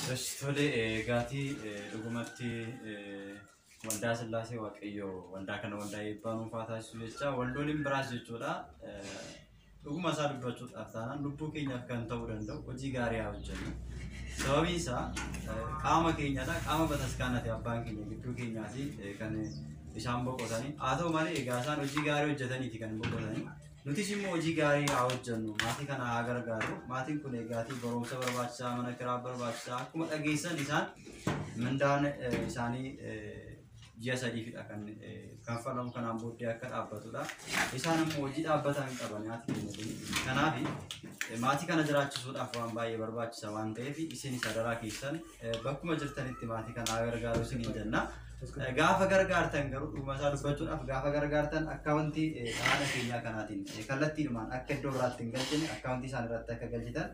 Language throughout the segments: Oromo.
Tole eegaatii dhugumatti waldaa sillaasee waaqayyoo waldaa kana waldaa eebbaa dhuunfaa taasisu jecha waldooliin biraas jechuudha. Dhuguma isaa dubbachuudhaaf taanaan lubbuu keenyaaf kan ta'uu danda'u hojii gaarii haa hojjennu. Sababiin isaa qaama keenyadha. Qaama bataskaanati abbaan keenya gidduu keenyaati kan isaan boqotanii. Haa ta'u malee egaa isaan hojii gaarii hojjetaniiti kan boqotanii. Nutis immoo hojii gaarii haa hojjennu. Maatii kana haa gargaaru. Maatiin kun eegaatii barumsa barbaachisaa, mana kiraa barbaachisaa. Akkuma dhageessan isaan mindaan isaanii ji'a sadiifidha kan kanfalamu kanaan booddee akka dhaabbatudha. Isaan immoo hojii dhaabbataa hin qaban maatii keenya kun. Kanaaf maatii kana jiraachisuudhaaf waan baay'ee barbaachisa waan ta'eef isin sadaraa keessan bakkuma jirtanitti maatii kana haa gargaaru isin hin jenna. Gaafa gargaartan garuu dhuguma isaa dubbachuudhaaf gaafa gargaartan akkaawuntii haala keenyaa kanaatiin kallattiidhumaan akka iddoo biraatti hin galchine akkaawuntii isaan irratti akka galchitan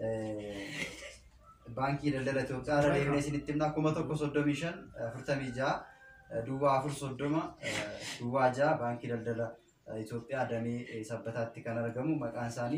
baankii daldala Itoophiyaa irra deemnee isinitti himna kuma tokko soddomii shan afurtamii ja'a duwwaa afur soddoma duwwaa ja'a baankii daldala Itoophiyaa damee sabbataatti kan argamu maqaan isaanii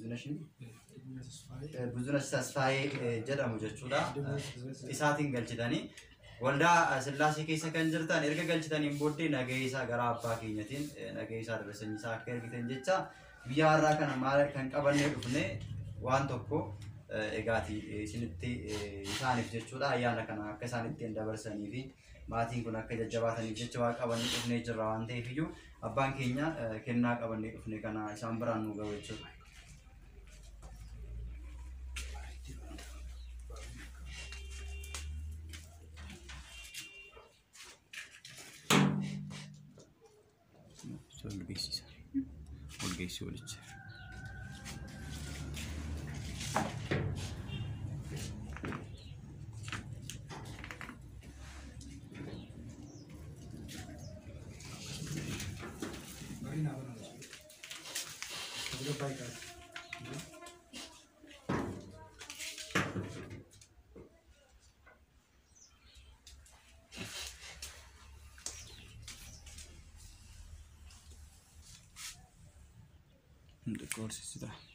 Buzunash Tasfaayee jedhamu jechuudha. Isaatiin galchitanii waldaa sillaasee keessa kan jirtan erga galchitaniin booddee nagahee isaa gara abbaa keenyatiin nagahee isaa dabarsanii isaa akka ergitan jecha biyya har'aa kana maal kan qabannee dhufne waan tokko egaati isinitti isaaniif jechuudha ayyaana kana akka isaan ittiin dabarsanii fi maatiin kun akka jajjabaataniif jecha waa qabannee dhufnee jirra waan ta'eef iyyuu abbaan keenya kennaa qabannee dhufne kana isaan biraan nu gahu jechuudha. ol beeksisa. Ol geessii olicha. Xiqqoo horsiisudha.